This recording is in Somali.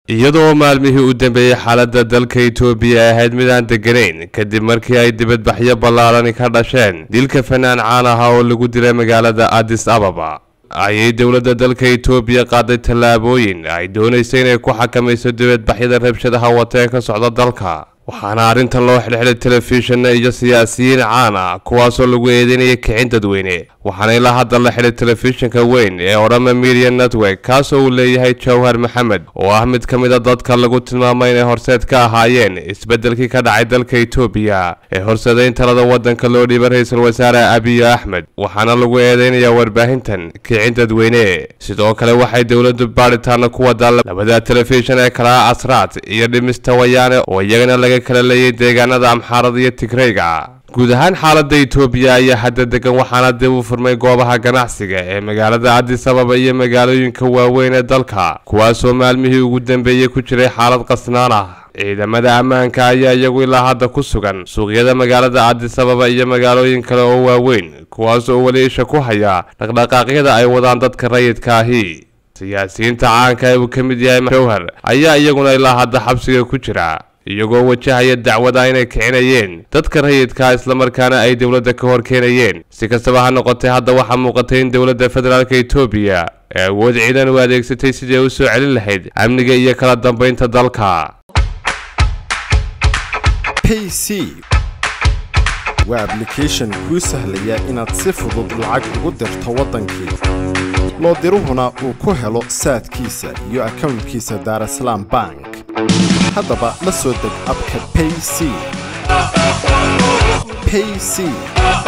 iyadoo maalmihii u dambeeyey xaaladda dalka itoobiya ay ahayd mid aan degganayn kadib markii ay dibadbaxyo ballaarani ka dhasheen dilka fanaan caan aha oo lagu dilay magaalada addis ababa ayay dowladda dalka itoobiya qaaday tallaabooyin ay doonaysa inay ku xakamayso dibadbaxyada rabshadaha wata ee ka socda dalka waxaana arrintan loo xidhxidhay telefishinna iyo siyaasiyiin caan ah kuwaasoo lagu eedeynaya kicin dadweyne waxaana ilaa hadda la xidhay telefishinka weyn ee odhama media network kaasoo uu leeyahay jawhar maxamed oo ah mid ka mid a dadka lagu tilmaamay inay horseed ka ahaayeen isbeddelkii ka dhacay dalka itoobiya ee horseedayn talada waddanka loo dhiibay ra-iisul wasaare abiy axmed waxaana lagu eedeynayaa warbaahintan kicin dadweyne sidoo kale waxay dowladdu baadhitaana ku wadaa labada telefishin ee kala asraad iyo dhimista wayaane oo iyagana laga kala leeyay deegaanada amxaarada iyo tigrayga guud ahaan xaaladda itoobiya ayaa hadda degan waxaana dib u furmay goobaha ganacsiga ee magaalada addis ababa iyo magaalooyinka waaweyn ee dalka kuwaasoo maalmihii ugu dambeeyey ku jiray xaalad qasnaan ah ciidamada ammaanka ayaa iyagu ilaa hadda ku sugan suuqyada magaalada addis ababa iyo magaalooyin kale oo waaweyn kuwaas oo weli isha ku haya dhaqdhaqaaqyada ay wadaan dadka rayidka ahi siyaasiyiinta caanka ee uu ka mid yahay jawhar ayaa iyaguna ilaa hadda xabsiga ku jira iyagoo wajahaya dacwada inay kicinayeen dadka rayidka islamarkaana ay dowladda ka hor keenayeen si kastaba ha noqotay hadda waxaa muuqatay in dowladda federaalk itoobiya ee awood ciidan u adeegsatay sidii ay u soo celin lahayd amniga iyo kala dambaynta dalka pc waa ablication kuu sahlaya inaad si fudud lacag ugu dirto waddankii loo diruhuna uu ku helo saadkiisa iyo akownkiisa daarasalaam bank haddaba la soo deg abka payc payc